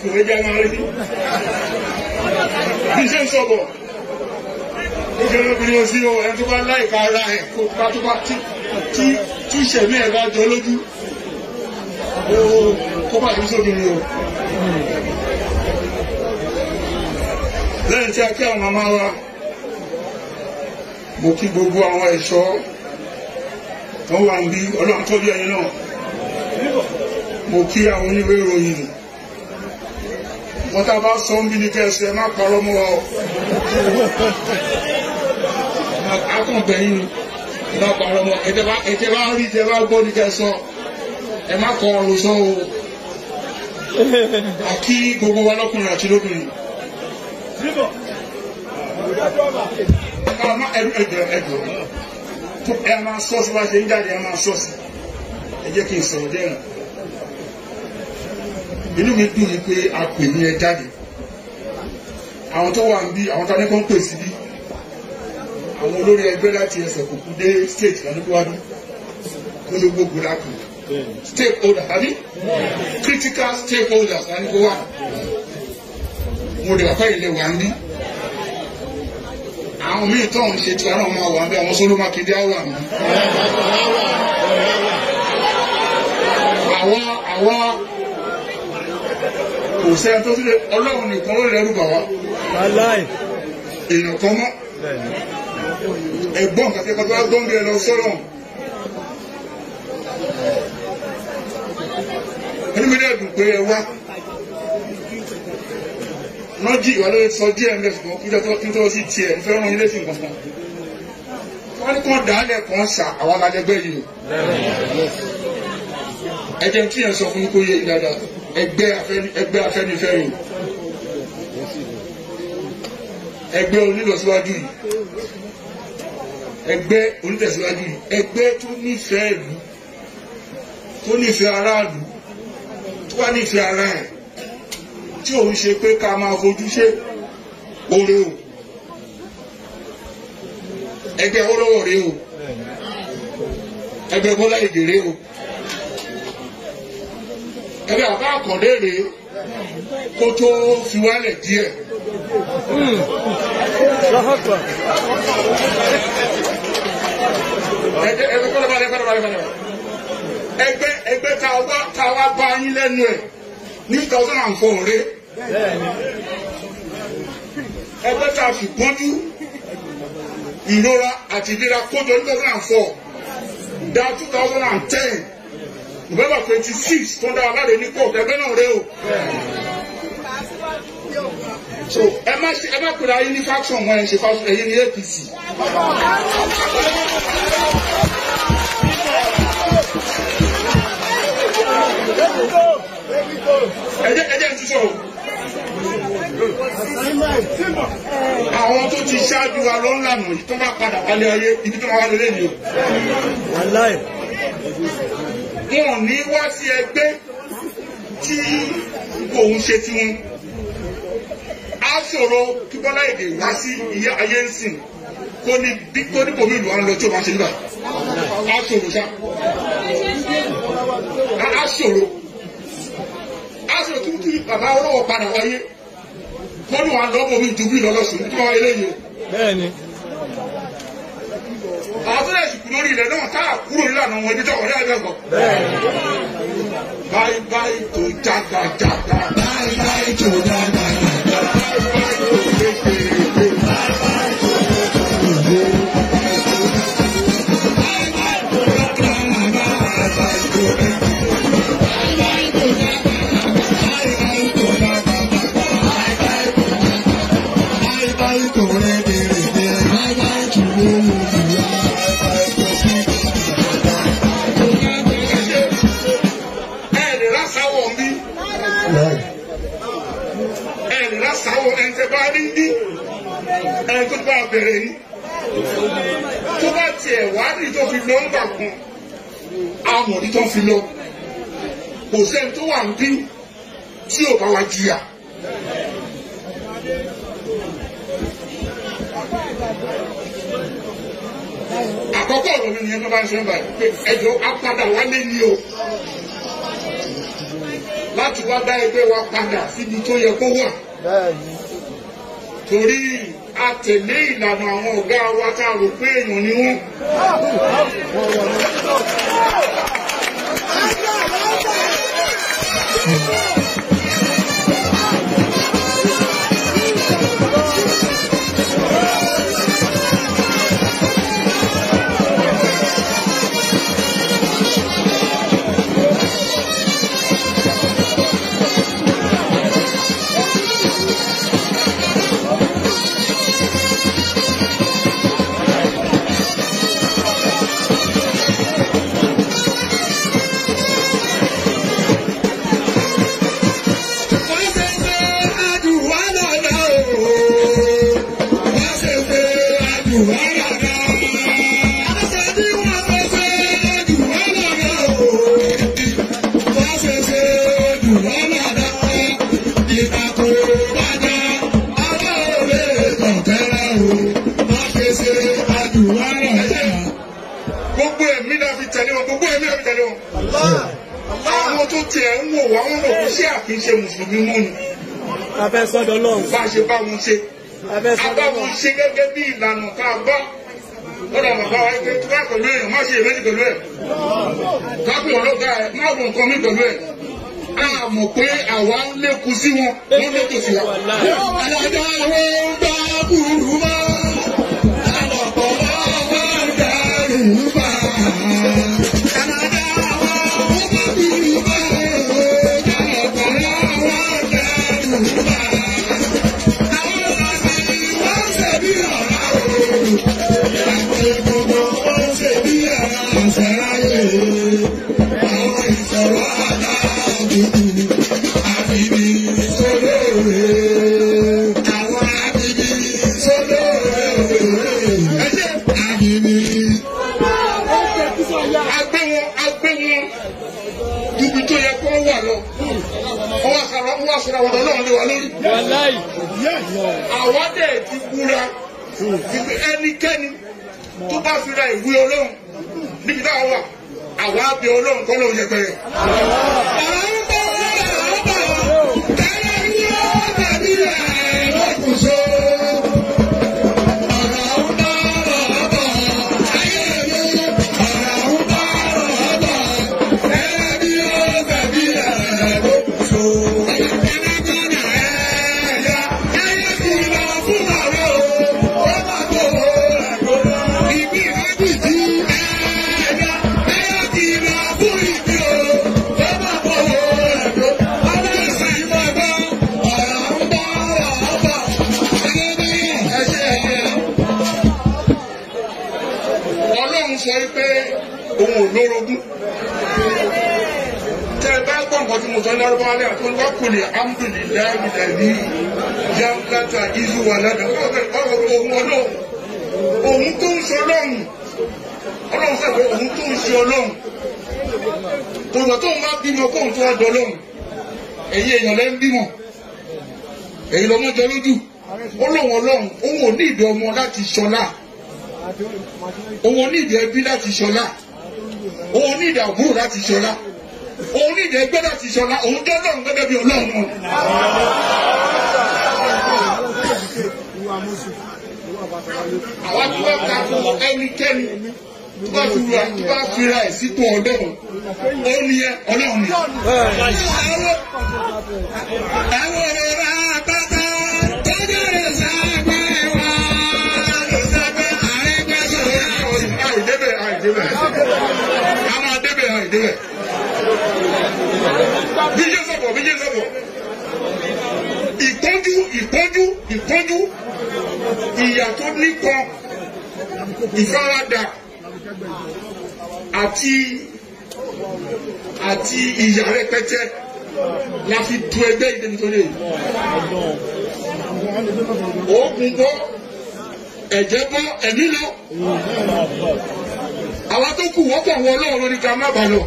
dùn ẹjẹ́ máa rí bí ṣe ń sọ̀bọ̀ ó ṣe lóbìnrin sí o ẹni tó bá láìka ara ẹ̀ kó bá tó bá tí tí tí ìṣẹ̀mí ẹ̀ bá jọ lójú ó kó bá tó sóbìnrin o. lẹ́yìn tí a kí àwọn màmá wa mo kí gbogbo àwọn ẹ̀ṣọ́ tó wà ń bí ọlọ́run tó bí ẹyin náà mo kí àwọn oníwé ìròyìn wọ́n tá a bá sọ ń bí ní kẹsì ẹ má parọ́ mọ́ ọ akọ̀gbẹ̀yìn ẹ má parọ́ mọ́ ẹ tẹ́ bá rí tẹ́ bá gbọ́ ní kẹsọ ẹ má kọ ọrùn sọ o àkí gbogbo wa lọ́kùnrin àti lóbìnrin ẹ má ẹdùn ẹdùn ẹdùn ẹ máa sọ sí bá ṣe ń jáde ẹ máa sọ sí ẹ jẹ́ kí n sọ̀rọ̀ dẹ́rùn inú mi dùn ní pé a pè ní ẹ jáde àwọn tó wà ń bí àwọn tó ní kó ń pè sí bí àwọn olórí ẹgbẹ́ láti ẹsẹ̀ kòkú dé state lọ́dúnwádú gbólógbó gbódàkù stakeholder tàbí critical stakeholders láti kó wà mo lè wà pẹ́ ilé wà ń bí àwọn míì tó ń ṣe tí wọn náà máa wà ń bí àwọn sóló mákindé á wà ń bí àwọn àwọn kò sẹ́ni tó sílẹ̀ ọlọ́run nìkan ló lẹ́rù bà wá èèyàn kan mọ́ ẹ̀gbọ́n kàkẹ́ kan tó wá gbọ́n bí ẹ lọ sọ́rọ̀ ẹni mi dẹ́ dùn pé ẹ wá nọ́jì ìwà lórí sọ díẹ̀ ń bẹ̀ ṣùgbọ́n kíjọ tó kíjọ sí tiẹ̀ ń fẹ́ràn ilé sí nǹkan wọ́n ní kàn dálẹ̀ kan ṣà àwọn alájẹgbẹ́ yìí ẹ jẹ́ kí ẹ sọ fún kó yé dáadáa ẹgbẹ́ ẹgbẹ́ afẹ́nifẹ́re ẹgbẹ́ onílọsíwájú yìí ẹgbẹ́ onítẹ̀síwájú yìí ẹgbẹ́ tó nífẹ̀ẹ́ ìlú tó nífẹ̀ẹ́ aráàlú tó wá nífẹ̀ẹ́ ara ẹ̀ tí òun ṣe pé ká máa fojú ṣe oore o ẹgbẹ́ ọlọ́wọ́ rèé o ẹgbẹ́ bọ́lá ìgè rèé o ẹgbẹ́ àbá àkàndé rèé kó tó fi wálẹ̀ díẹ̀. ẹgbẹ́ kọ́lọ́ balẹ̀ kọ́lọ́ balẹ̀ balẹ̀ ẹgbẹ́ ẹgbẹ́ tá a wá tá a wá bá yín lẹ́nu ẹ̀ ní two thousand and four rèé ẹgbẹ́ tá a fi pọ́njú ìrora àti ìlera kójọ ní two thousand and four dá two thousand and ten november twenty six tó ń dá aláde ní court ẹgbẹ́ náà rẹ o. so ẹ má ṣe ẹ má pèrè ayé ní faction wọn ẹ ṣe faction ẹ̀yin ní apc. ẹ jẹ́ ẹ jẹ́ n tún sọ̀rọ̀ àwọn tó ti ṣáájú wa ló ń lànà yìí tó bá padà wálé ayé ibi tó máa wálé lẹ́nu o. wọn ò ní wá sí ẹgbẹ́ tí òun ṣe tí wọn. á ṣòro kí bọ́lá èdè wá sí iye ayé ń sìn kó ní bí kó ní bòmí ìlú wa lọ tí o máa ṣe nígbà. á ṣòro ṣá. á ṣòro. á ṣòro kí kí bàbá olówó padà wáyé wọ́n ní wà lọ́wọ́ mi ju bí ìlọ́lọ́sùn tí wọ́n eléyìí o. bẹ́ẹ̀ni. àwọn tó lè sùkú lórí ilẹ̀ náà tá a kúrò nílànà wọn ibi tó wọlé ẹgbẹ́ gbọ́. báyìí báyìí tó jágbá jágbá. báyìí báyìí tó jágbá jágbá. báyìí báyìí tó lékeleke. báyìí báyìí tó lékeleke. báyìí báyìí tó jágbá jágbá. báyìí báyìí tó lékeleke. báyìí báyìí tó jágbá jágbá. báyìí báyìí tó jágbá jágbá. Bye bye to Rebelebe. Bye bye to Olùdíyà. Ẹ̀ẹ́dì lásáwọ̀ ń bí. Ẹ̀ẹ́dì lásáwọ̀ ẹni tẹ bá rí bí. Ẹni tó bá bẹ̀rẹ̀ yìí. Tó bá tiẹ̀ wádìí tó fi lọ ń gbà kan. Amọ̀dí tó fi lọ. Kò sẹ́ni tó wà ń bí tí ò bá wa jìyà. àkọ́kọ́ ọ̀rọ̀ mi nìyẹn tó bá ń sọ báyìí pé ẹjọ́ apádà wálé ni o láti wá dá ẹgbẹ́ wa padà síbi tó yẹ kó wà bẹ́ẹ̀ni torí a tẹ̀lé ìlànà àwọn ọ̀gá wa tá a rò pé èèyàn ni wọ́n. Wọ́n ṣe ṣe àdùwá lọ́dọ̀ o. Wọ́n ṣe ṣe àdùwá lọ́dọ̀. Aṣọ tí wọ́n ṣe ṣe àdùwá lọ́dọ̀ o. Wọ́n ṣe ṣe àdùwá lọ́dọ̀. Ìgbà tó bàjẹ́, ọwọ́ òwe tọ̀tẹ́rẹ́ o. Wọ́n ṣe ṣe àdùwá lọ́dọ̀. Gbogbo ẹ̀mí náà fi tẹ̀lé wọn, gbogbo ẹ̀mí náà fi tẹ̀lé wọn àwọn tó tiẹ̀ ń wò wá wọn rò kó sí àkínṣe mùsùlùmí mọ́ ni abẹ́ sọ́dọ̀ lọ́hùn bá a ṣe bá wọn ṣe abẹ́ a sọ́dọ̀ bá wọn lọ́hùn ṣe gẹ́gẹ́ bí ìlànà tá a bá lọ́dọ̀ bàbá wa pé tó bá pẹ̀lú èèyàn má ṣe èméjì pẹ̀lú ẹ̀ kápẹ́ ọlọ́gá ẹ̀ má wọ nǹkan mi pẹ̀lú ẹ̀ a mọ̀ pé àwa ń lékun sí wọn wọ́n lé tòsí wa. alájà wo gbá burú mọ́ alọ́pọ̀ wọ́n gbá burú mọ́. Alájà wo gbá burú mọ́ alọ́pọ̀ wọ́n gbá burú mọ́. Àwọn ọ̀sẹ̀ wọ́n ṣe bí ọ̀la o. Àwọn gbogbo wọ́n ṣe bí ọ̀la ọ̀sẹ̀ ráyè. Àwọn ìṣòro aláàbùkù àbíbí sólóore. Àwọn àbíbí sólóore. Ẹ̀jẹ̀ àbíbí. Agbé wọn agbé wọn ibi tó yẹ kó wà lọ. Wọ́n wá sọ̀rọ̀ wọ́n wá sọ̀rọ̀ àwọn ọ̀dọ́ náà lé wa lórí wàláì àwa dẹ̀ ti búra ibi ẹnikẹ́ni tó bá fi ra ìwé ọlọ́run níbi táwa wà àwa bẹ ọlọ́run kọ́ lóun yẹpẹrẹ. Ọlọ́run sọ pé òun ò lórogún tẹ bá gbọ́ nǹkan tí mo sọ ní ọdún wálé àti wọn kò lè alhamdulilayi dàbí jamkata izu wà ládàá ọ̀rọ̀ òun ọlọ́run òun tó ń ṣe ọlọ́run ọlọ́run sọ pé òun tó ń ṣe ọlọ́run kò lọ tóun bá bímọ kóun tó wá dọ ọlọ́run ẹ̀yin èèyàn lẹ́ ń bímọ èyí lọ́mọ jọ lójú ó lóun ọlọ́run òun ò ní ìdí ọmọ láti ṣọlá òun ò ní ìdí ẹbí láti ṣọlá òun ò ní ìdí àbúrò láti ṣọlá òun ní ìdí ẹgbẹ́ láti ṣọlá òun jẹ́ ọlọ́run gẹ́gẹ́ bí ọlọ́run wọn. àwa tí wọ́n ta fún ẹnikẹ́ni tó bá fi ra tó bá fi ra ẹ̀ sípò ọlọ́run ó ní ẹ ọlọ́run ni. àwọn ọ̀rọ̀ rà bàbá tọ́jú rẹ̀ sábẹ́ wá. àrẹ́gbẹ́sọ̀rọ̀ àìdébẹ̀ àìdébẹ̀ a máa débẹ̀ àìdébẹ̀ bíjẹ́ sọ̀bọ̀ bíjẹ́ sọ̀bọ̀ ìpọ́njú ìpọ́njú ìpọ́njú ìyà tó nípọn ìfaradà àti àti ìyà rẹpẹtẹ la fi tu ẹgbẹ́ ìdẹ́bi tó lè oògùn bọ́ ẹ̀jẹ̀ bọ́ ẹ̀mí lọ àwọn tó kù wọ́pọ̀ wọ ọlọ́run lórí ká má bà lọ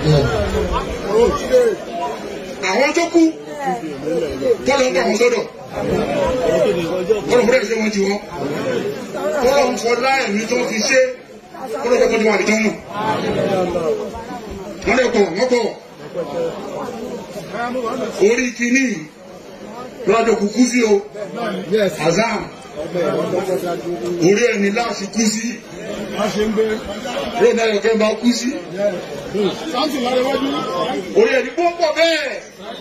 àwọn tó kú tọ́lọ̀ ń bá wọn sọ́dọ̀ kọ́lọ̀ fúnra ìṣe wọn ti wọ́n kọ́lọ̀ ń fọ láẹ̀mí tó fi ṣe kọ́lọ̀ tó kọjú wọn àdìjọ́ mọ̀ wọ́n lè pọ̀ wọ́n pọ̀ orí kìíní lọ́dọ̀ kúkú sí o Yes. azam orí ẹni láti kú sí lónà ẹ̀kẹ́ bá kú sí orí ẹni bó pọ̀ bẹ́ẹ̀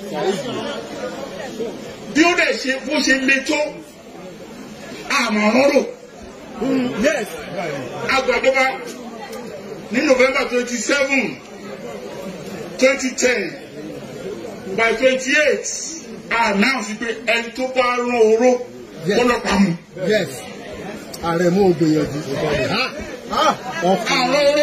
bí ó dẹ̀ ṣe bó ṣe le tó àmọ̀ràn rò Yes. agbàdọ́gba ní november twenty seven twenty ten by twenty eight announce pé ẹni tó bá rán oró kó lọ pa mu. Yes. Ààrẹ mú ògbìyànjú. Ọkùnrin. àwọn oró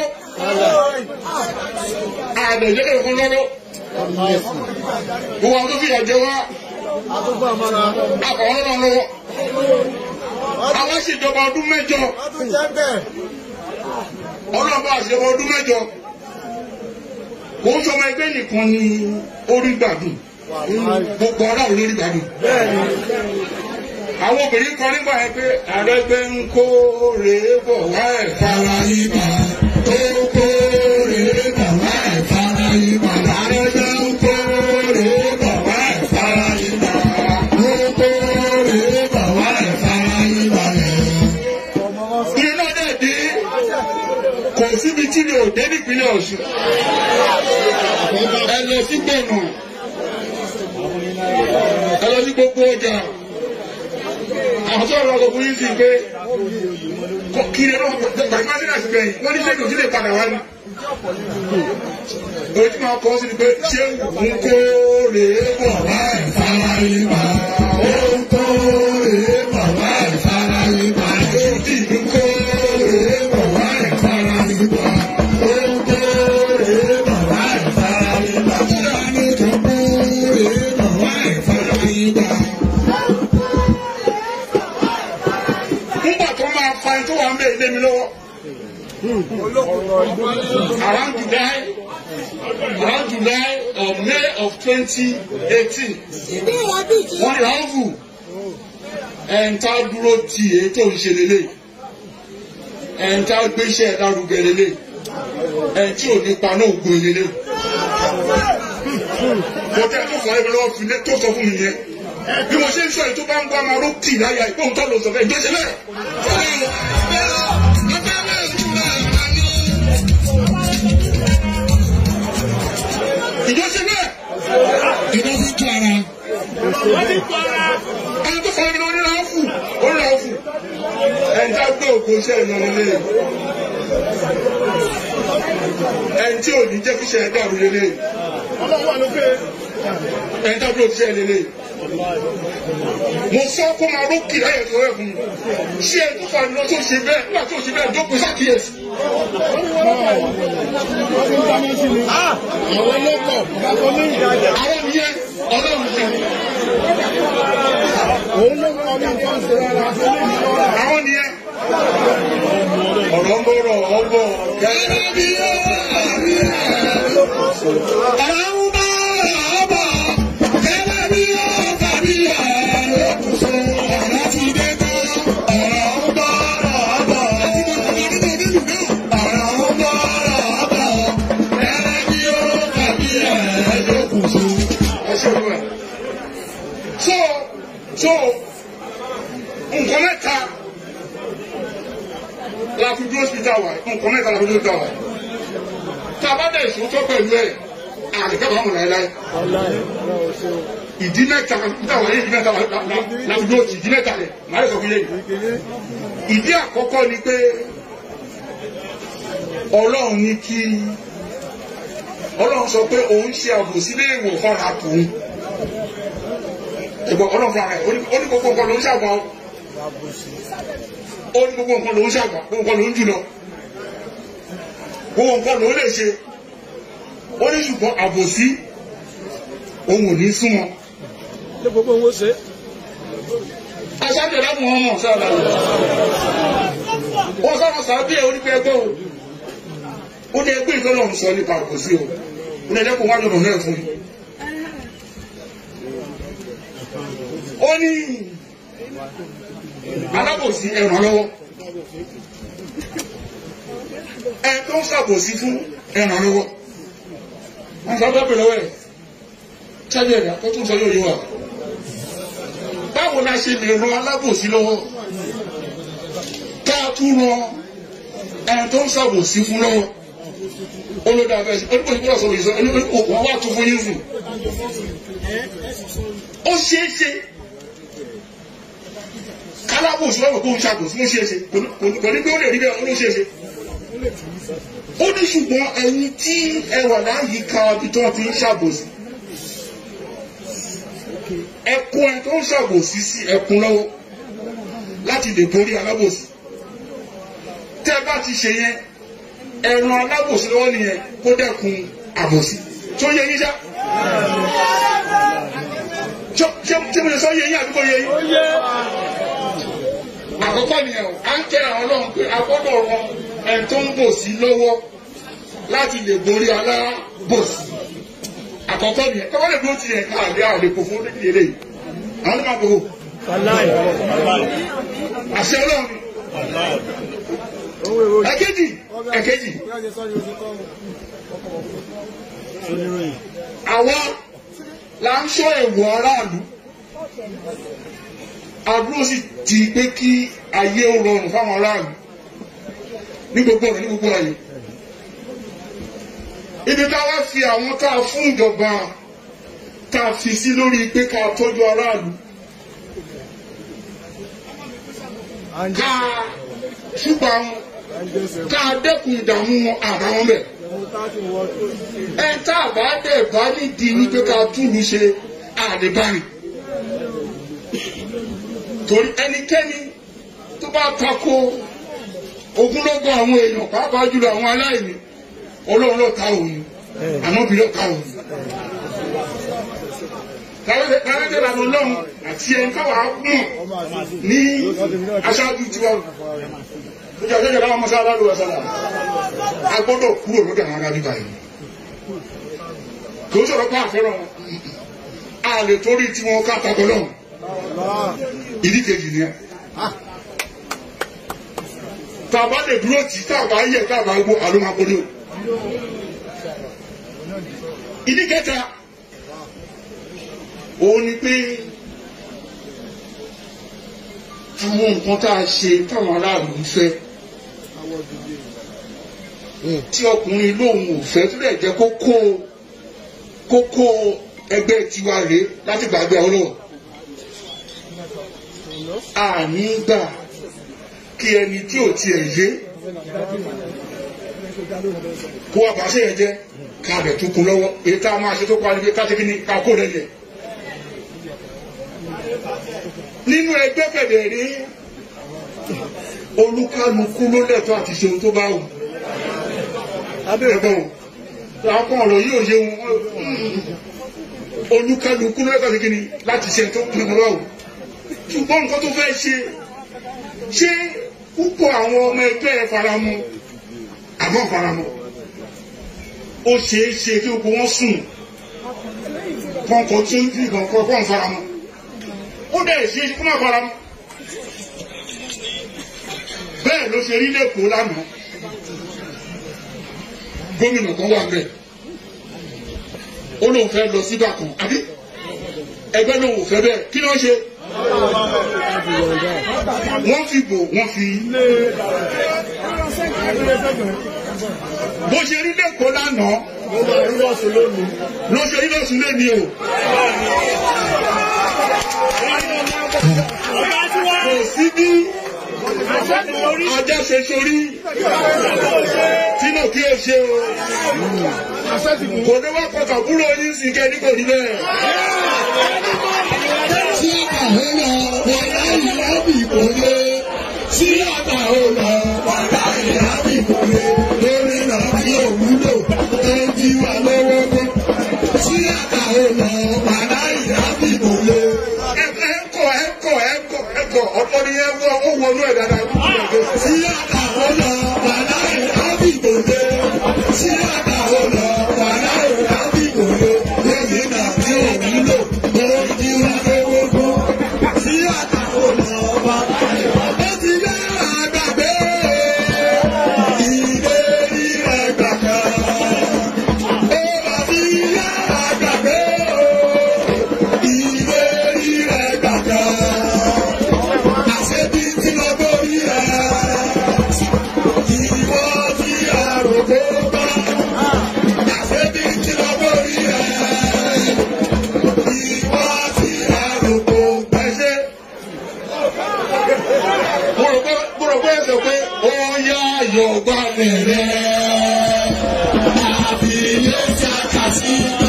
àdèjẹ́ kò lọ́rọ́ gbogbo àwọn tó fi ẹ̀jẹ̀ wá Àtúgbò àmọ́ra. àkọ́wọ́ náà lọ́wọ́ àwọn ṣèjọba ọdún mẹ́jọ Ọdún jẹ́ bẹ́ẹ̀. ọlọ́ba àṣẹwọ́ ọdún mẹ́jọ kò ń sọmọ ẹgbẹ́ nìkan ní orí gbàdùn gbogbo aráàlú lórí gbàdùn. Bẹ́ẹ̀ni. àwọn obìnrin kan nígbà yẹn pé àrẹgbẹ́ ń kó rèé bọ̀ wá ẹ̀ fara ibà tó kó rèé bọ̀ wá ẹ̀ fara ibà àrẹgbẹ́ ń kó rèé bọ̀ wá ẹ̀ fara ibà tó kó rèé bọ̀ wá ẹ̀ fara ibà yẹn. iná dẹ̀ dé kò síbi tí mi ò dé nípínlẹ̀ Ọ̀ṣun ẹ lọ sí gbọ̀nà ẹ lọ sí gbogbo ọjà àwọn tó rọrùn ọkùnrin yìí sì pé kí ni wọn gbàgbé máa ń sínú àtìgbẹ̀yìn wọn ní sẹ́yìn òsì lè padà wá ní. ojú máa kọ́ sí ni pé ṣé ń kó rèé bọ̀ wá ìfara ibà ó ń kó rèé bọ̀ wá ìfara ibà ó dì ń kó rèé bọ̀ wá ìfara ibà ó ń kó rèé bọ̀ wá ìfara ibà ó dà ní kó kó rèé bọ̀ wá ìfara ibà. nígbà tó máa fa ẹni tó wà ń bẹ ilé mi lọ́wọ́. around July around July or May of twenty eighteen wọ́n ní ráhùn ẹ̀ǹtà dúró ti èyí tó ń ṣe lélẹ̀ ẹ̀ǹtà gbéṣẹ́ lárugẹ lélẹ̀ ẹ̀ǹtí ò ní paná ògùn lélẹ̀. mo tẹ́ tó fọ ẹgbẹ́ lọ́wọ́ fi lé tó sọ fún mi yẹn bí mo ṣe ń sọ èyí tó bá ń gbọ́ máa ló kì láyà ìpóhùn tó lọ sọ fẹ́ ìjọ ṣe bẹ́ẹ̀. ìjọ ṣe bẹ́ẹ̀. ìjọ fi tú ara. ẹni tó fọwọ́ mi lọ nílò áfù ó nílò áfù. ẹni tá gbé òkú iṣẹ́ ìnáwó lé. ẹni tí ò ní jẹ́ kí iṣẹ́ ẹ̀ dàrú lélẹ̀. ẹni tá gbé òkú iṣẹ́ lélẹ̀ mo sọ kó máa ló kì láyè tó rẹ fún mi ṣé ẹ tó fani lọ tó ṣe bẹ́ẹ̀ nígbà tó ṣe bẹ́ẹ̀ dókun ṣàkíyèsí. Àwọn lọ́kọ̀. Bàbá mi ìdájà. àwọn nìyẹn ọlọ́run kan Òun ló kọ́ mi nǹkan ṣe rárá. àwọn nìyẹn ọ̀rọ̀ ń bọ̀rọ̀ ọ̀bọ̀ gẹ́gẹ́ bí ọ̀rọ̀ ń bọ̀rọ̀ ọ̀bọ̀ gẹ́gẹ́ bí ọ̀rọ̀ bí ọ̀rọ̀ ọ̀rọ̀ ti dé tán ọ̀rọ̀ ń bọ̀rọ̀ ọ̀bọ̀ ọ̀rọ̀ ń bọ̀rọ̀ ọ̀bọ̀ gẹ́gẹ́ bí ọ̀rọ̀ bí ọ̀rọ̀ so so nǹkan mẹ́ta la fi dúró sí ìjà wa nǹkan mẹ́ta la fi dúró sí ìjà wa tá a bá dẹ̀ ìṣòótọ́ pẹ̀lú ẹ̀ àdìgbà bá wọn láéláé ìdí mẹ́ta níta wà ní ìdí mẹ́ta la- la- la fi dúró sí ìdí mẹ́ta rẹ̀ màá lè sọ fún yẹn ìdí àkọ́kọ́ ni pé ọlọ́run ní kí ọlọ́run sọ pé òun ṣe àbòsí léèwọ̀ fọ́ra tòun ẹ̀gbọ́n ọlọ́run fúnra rẹ̀ ó ní ó ní gbogbo nǹkan ló ń ṣàgbà ó ó ní gbogbo nǹkan ló ń ṣàgbà gbogbo nǹkan ló ń jùlọ gbogbo nǹkan ló lè ṣe ó ní ṣùgbọ́n àbòsí òun ò ní súnmọ́ Ṣé gbogbo owó ṣe? aṣáájú ẹ̀dá mọ̀ ọ́n mọ̀ sáà láyé wọ́n sábà sábẹ́ ẹ̀ onígbẹ́ ẹgbẹ́ o ó ní ẹgbẹ́ ìfẹ́ lọ́run sọ nípa àbòsí o ó ní ẹ̀dẹ́kùn wájú ọ̀nà náà fún mi. ó ní alábòsí ẹ̀ràn lọ́wọ́ ẹ tó ń ṣàbòsí fún ẹ̀ràn lọ́wọ́ wọ́n sábà bẹ̀rẹ̀ lọ́wọ́ ẹ̀ sábẹ́ ẹ̀dá kó tún sọ yóò yé wa báwo la ṣe lè ran alábòsí lọ́wọ́ ká tún ran ẹni tó ń ṣàbòsí fún lọ́wọ́ olódà bẹ́ẹ̀ sí onígbòsí gbọ́dọ̀ sọ̀rọ̀ ìṣọ́ wọ́n wá tún fún yín sùn ó ṣeé ṣe kálábòsí lọ́wọ́ kó ń ṣàbòsí ó ṣeé ṣe kò ní pé ó lè rí bẹ́ẹ̀ ó ló ṣeé ṣe ó ní ṣùgbọ́n ẹ̀yin tí ẹ wà láyìíká ibi tó ti ń ṣàbòsí ẹkún ẹ tó ń ṣàbòsí sí ẹkún lọ́wọ́ láti lè borí alábòsí tẹ́ ẹ bá ti ṣe yẹn ẹran alábòsí lọ́wọ́ nìyẹn kó dẹ́kun àbòsí tó yẹ yín já ṣé mo lè sọ yẹ yín àdúgbò yẹ yín àkọ́kọ́ nìyẹn o à ń kẹ́ àwọn ọlọ́run pé a gbọ́dọ̀ ran ẹ̀ tó ń bòsí lọ́wọ́ láti lè borí alábòsí àkọ́kọ́ nìyẹn tọ́wọ́ lè dúró tiẹ̀ ká àlẹ́ àwọn èkó fún onídìí eléyìí àwọn onímọ̀ àkókò àṣẹ ọlọ́run ẹ̀kejì ẹ̀kejì àwa la ń ṣọ́ ẹ̀wọ̀ aráàlú àdúró sì ti pé kí ayé ó rọrùn fáwọn aráàlú ní gbogbo ọ̀rọ̀ ní gbogbo ayé ibi ká wá fi àwọn tá a fún ìjọba tá a fi sí lórí pé ká tọ́jú aráàlú ká ṣùgbọ́n àwọn ká dẹ́kun ìdààmú wọn àbáwọn bẹ̀. ẹ tá a bá dẹ̀ bá nídìí wípé ká túlù ṣe àdébárì. torí ẹnikẹ́ni tó bá tako ogunlọ́gọ̀ àwọn èèyàn pàápàá jùlọ àwọn aláìní ọlọ́run ló ta òun ànábì ló ta òun. Kárẹ́tẹ̀ lànà ọlọ́run àti ẹni káwá mọ̀ ní aṣáájú tiwa. Ìjọba ìjọba ìjọba ọmọ sára ló wà sára. A gbọ́dọ̀ kúrò lókè àwọn arábí báyìí. Kò ń sọ̀rọ̀ pé àfẹ́ràn wọn. A lè torí tí wọn ká takọ lọ́hùn. Ìdí kejì ni ẹ. Tàbá lè dúró tì tàbá yẹ tàbá gbó àlùmọ́kọ́lé o. Ìdí kẹta òun ni pé àwọn nǹkan tá a ṣe táwọn aráàlú ń fẹ́ tí ọkùnrin lóun ò fẹ́ tó dẹ̀ jẹ́ kókó kókó ẹgbẹ́ tiwa rèé láti gbàgbé ọlọ́run àní gbà kí ẹni tí ò tiẹ̀ yé kó wá bá ṣe yẹn jẹ́ ká bẹ̀ tó kun lọ́wọ́ èyí tá a máa ṣe tó parí pé ká ṣe kí ni ká kó rẹ̀ yẹ nínú ẹgbẹ́ kẹ̀dẹ̀ rí olúkálukú ló lẹ́tọ́ àti ṣe ohun tó bá wù. abẹ́rẹ́ àwọn ọ̀rọ̀ yóò yé wọn olúkálukú ló lẹ́tọ́ àti kíni láti ṣe tó kún un lọ́wọ́. ṣùgbọ́n nǹkan tó fẹ́ ṣe ṣé púpọ̀ àwọn ọmọ ẹgbẹ́ faramọ́ àmọ́ faramọ́ ó ṣeé ṣe kí gbogbo wọn sùn kọ̀ọ̀kan tó ń bí kọ̀ọ̀kan faramọ́ ó dẹ̀ ṣe kó má fara mọ́. bẹ́ẹ̀ ló ṣe rí lẹ́kọ̀ọ́ lánàá gómìnà kan wà bẹ́ẹ̀ ó lóun fẹ́ lọ sí bàkan àbí ẹgbẹ́ lóun ò fẹ́ bẹ́ẹ̀ kí ló ń ṣe. wọ́n fi bò wọ́n fi. bó ṣe rí lẹ́kọ̀ọ́ lánàá ló ṣe rí lọ́sùn lónìí o kò sí bí ajá ṣe sórí tínú kí o ṣe o kò ní wá pọkàn kúrò ní sìnkẹ́ ní kò ní bẹ́ẹ̀. tí àgbà ó lọ wàlá ìyábì kò lé tí àgbà ó lọ wàlá ìyábì kò lé lórí náà tí ò wúlò tó ń jí wa lọ́wọ́ mọ́ tí àgbà ó lọ wàlá ìyábì kò lé. ẹ̀kọ́ ẹ̀kọ́ ẹ̀kọ́ ẹ̀kọ́ ọ̀pọ̀ ni ẹ wọ ó wọnú ẹ̀ dáadáa. tí àgbà ó lọ wàlá ìyábì kò lé tí àgbà ó lọ wàlá ìyábì kò lé lórí náà tí ò wúlò tó ń jí wa lọ́wọ́ mọ́ tí àgbà ó lọ wàlá ìyábì kò lé. ó ti yá àgbàgbé. ilé tí a kà sí.